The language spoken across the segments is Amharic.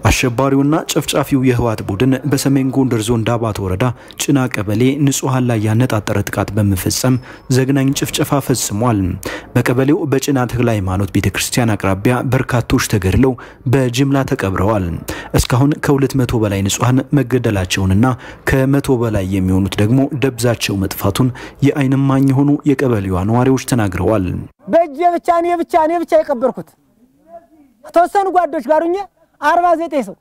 አሸባሪውና ጨፍጫፊው የህወሓት ቡድን በሰሜን ጎንደር ዞን ዳባት ወረዳ ጭና ቀበሌ ንጹሐን ላይ ያነጣጠረ ጥቃት በመፈጸም ዘግናኝ ጭፍጨፋ ፈጽሟል። በቀበሌው በጭና ተክለ ሃይማኖት ቤተ ክርስቲያን አቅራቢያ በርካቶች ተገድለው በጅምላ ተቀብረዋል። እስካሁን ከ200 በላይ ንጹሐን መገደላቸውንና ከመቶ በላይ የሚሆኑት ደግሞ ደብዛቸው መጥፋቱን የዓይን እማኝ የሆኑ የቀበሌዋ ነዋሪዎች ተናግረዋል። በእጄ ብቻ እኔ ብቻ እኔ ብቻ የቀበርኩት ከተወሰኑ ጓዶች ጋር ሁኜ አርባ ዘጠኝ ሰው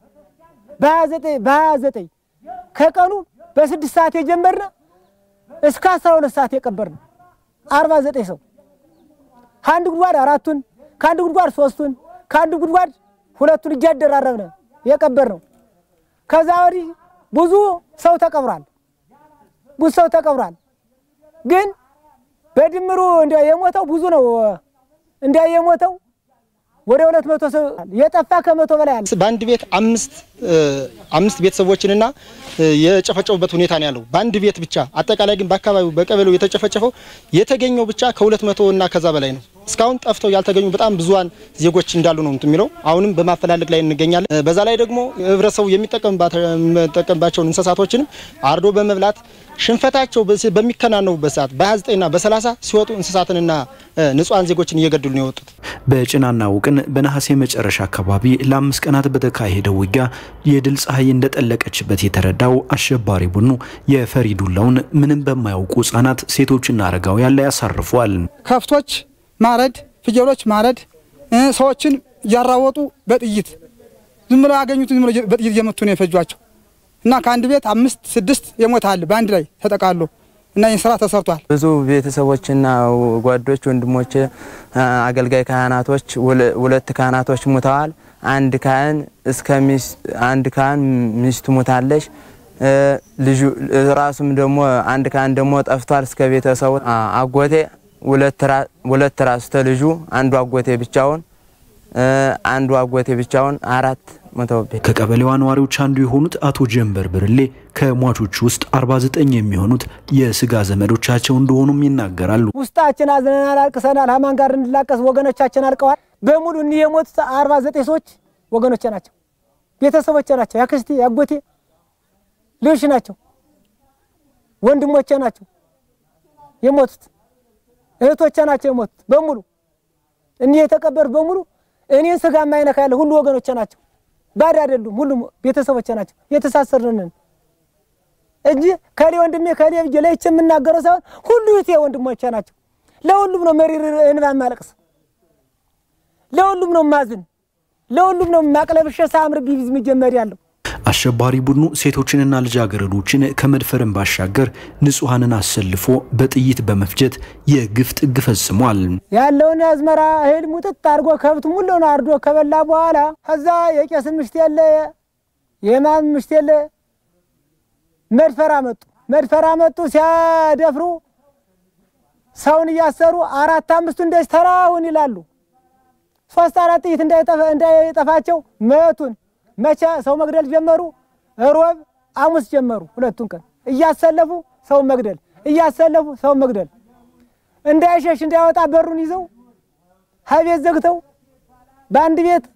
በሀያ ዘጠኝ ከቀኑ በስድስት ሰዓት የጀመርነ እስከ አስራ ሁለት ሰዓት የቀበርነ አርባ ዘጠኝ ሰው ከአንድ ጉድጓድ አራቱን ከአንድ ጉድጓድ ሶስቱን ከአንድ ጉድጓድ ሁለቱን እያደራረብነ የቀበር ነው። ከዛ ወዲህ ብዙ ሰው ተቀብሯል። ብዙ ሰው ተቀብሯል። ግን በድምሩ እንደ የሞተው ብዙ ነው። እንደ የሞተው ወደ ሁለት መቶ ሰው የጠፋ ከመቶ በላይ አለ። በአንድ ቤት አምስት አምስት ቤተሰቦችንና የጨፈጨፉበት ሁኔታ ነው ያለው በአንድ ቤት ብቻ። አጠቃላይ ግን በአካባቢው በቀበሌው የተጨፈጨፈው የተገኘው ብቻ ከሁለት መቶ እና ከዛ በላይ ነው። እስካሁን ጠፍተው ያልተገኙ በጣም ብዙሃን ዜጎች እንዳሉ ነው የሚለው። አሁንም በማፈላለግ ላይ እንገኛለን። በዛ ላይ ደግሞ ህብረተሰቡ የሚጠቀምባቸውን እንስሳቶችንም አርዶ በመብላት ሽንፈታቸው በሚከናነቡበት ሰዓት በ29ና በ30 ሲወጡ እንስሳትንና ንጹሐን ዜጎችን እየገደሉ ነው የወጡት። በጭናና ውቅን በነሐሴ መጨረሻ አካባቢ ለአምስት ቀናት በተካሄደው ውጊያ የድል ፀሐይ እንደጠለቀችበት የተረዳው አሸባሪ ቡድኑ የፈሪ ዱላውን ምንም በማያውቁ ህጻናት፣ ሴቶችና አረጋውያን ላይ ያሳርፏል። ከብቶች ማረድ፣ ፍየሎች ማረድ፣ ሰዎችን እያራወጡ በጥይት ዝም ብለው ያገኙትን ዝም ብለው በጥይት እየመቱ ነው የፈጇቸው እና ከአንድ ቤት አምስት ስድስት የሞታል በአንድ ላይ ተጠቃሎ እና ይህን ስራ ተሰርቷል። ብዙ ቤተሰቦችና ጓዶች፣ ወንድሞች፣ አገልጋይ ካህናቶች ሁለት ካህናቶች ሙተዋል። አንድ ካህን እስከ አንድ ካህን ሚስቱ ሙታለች። ልጁ ራሱም ደግሞ አንድ ካህን ደግሞ ጠፍቷል። እስከ ቤተሰቡ አጎቴ ሁለት ራሱ ተልጁ አንዱ አጎቴ ብቻውን አንዱ አጎቴ ብቻውን አራት ሞተውብኝ። ከቀበሌዋ ነዋሪዎች አንዱ የሆኑት አቶ ጀንበር ብርሌ ከሟቾቹ ውስጥ 49 የሚሆኑት የስጋ ዘመዶቻቸው እንደሆኑም ይናገራሉ። ውስጣችን አዝነናል፣ አልቅሰናል። አማን ጋር እንድላቀስ ወገኖቻችን አልቀዋል። በሙሉ እኒህ የሞቱት 49 ሰዎች ወገኖቼ ናቸው፣ ቤተሰቦቼ ናቸው፣ ያክስቴ ያጎቴ ልጆች ናቸው፣ ወንድሞቼ ናቸው የሞቱት፣ እህቶቼ ናቸው የሞቱት በሙሉ እኒህ የተቀበሩት በሙሉ እኔን ስጋ የማይነካ ያለ ሁሉ ወገኖቼ ናቸው። ባድ አይደሉም። ሁሉም ቤተሰቦቼ ናቸው። የተሳሰርንን እንጂ ከሌ ወንድሜ ከሌ ብዬ ለይቼ የምናገረው ሳይሆን ሁሉ የቴ ወንድሞቼ ናቸው። ለሁሉም ነው መሪር እንባ ማለቅስ፣ ለሁሉም ነው ማዝን፣ ለሁሉም ነው ማቅለብሸ ሳምር ቢቢዝ መጀመር ያለው አሸባሪ ቡድኑ ሴቶችንና ልጃገረዶችን ከመድፈርን ባሻገር ንጹሐንን አሰልፎ በጥይት በመፍጀት የግፍ ጥግ ፈጽሟል። ያለውን የአዝመራ እህል ሙጥጥ አድርጎ ከብት ሙሉውን አርዶ ከበላ በኋላ ከዛ የቄስን ምሽት የለ የማን ምሽት የለ መድፈር አመጡ። መድፈር አመጡ። ሲያደፍሩ ሰውን እያሰሩ አራት አምስቱ እንደዚህ ተራውን ይላሉ። ሶስት አራት ጥይት እንዳይጠፋቸው መቱን። መቼ ሰው መግደል ጀመሩ? ሮብ ሐሙስ ጀመሩ። ሁለቱን ቀን እያሰለፉ ሰው መግደል እያሰለፉ ሰው መግደል እንዳይሸሽ እንዳይወጣ በሩን ይዘው ሀቤት ዘግተው በአንድ ቤት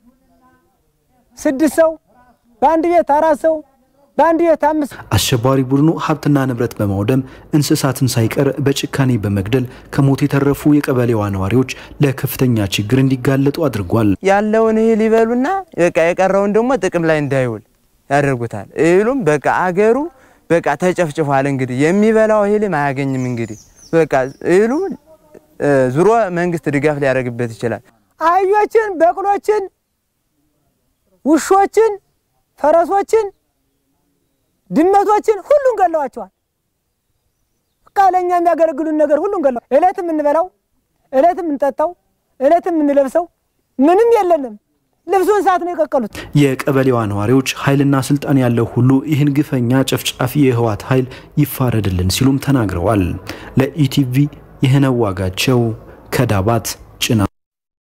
ስድስት ሰው በአንድ ቤት አራት ሰው በአንድ ቤት አምስት አሸባሪ ቡድኑ ሀብትና ንብረት በማውደም እንስሳትን ሳይቀር በጭካኔ በመግደል ከሞት የተረፉ የቀበሌዋ ነዋሪዎች ለከፍተኛ ችግር እንዲጋለጡ አድርጓል። ያለውን እህል ይበሉና በቃ የቀረውን ደግሞ ጥቅም ላይ እንዳይውል ያደርጉታል። እህሉም በቃ አገሩ በቃ ተጨፍጭፏል። እንግዲህ የሚበላው እህልም አያገኝም። እንግዲህ በቃ እህሉ ዙሮ መንግስት ድጋፍ ሊያደርግበት ይችላል። አህዮችን፣ በቅሎችን፣ ውሾችን፣ ፈረሶችን ድመቶችን ሁሉን ገለዋቸዋል። በቃ ለእኛ የሚያገለግሉን ነገር ሁሉን ገለዋ። እለት የምንበላው እለት የምንጠጣው እለት የምንለብሰው ምንም የለንም። ልብሱን ሰዓት ነው የቀቀሉት። የቀበሌዋ ነዋሪዎች ኃይልና ስልጣን ያለው ሁሉ ይህን ግፈኛ ጨፍጫፊ የህወሓት ኃይል ይፋረድልን ሲሉም ተናግረዋል። ለኢቲቪ ይህነው ዋጋቸው ከዳባት ጭና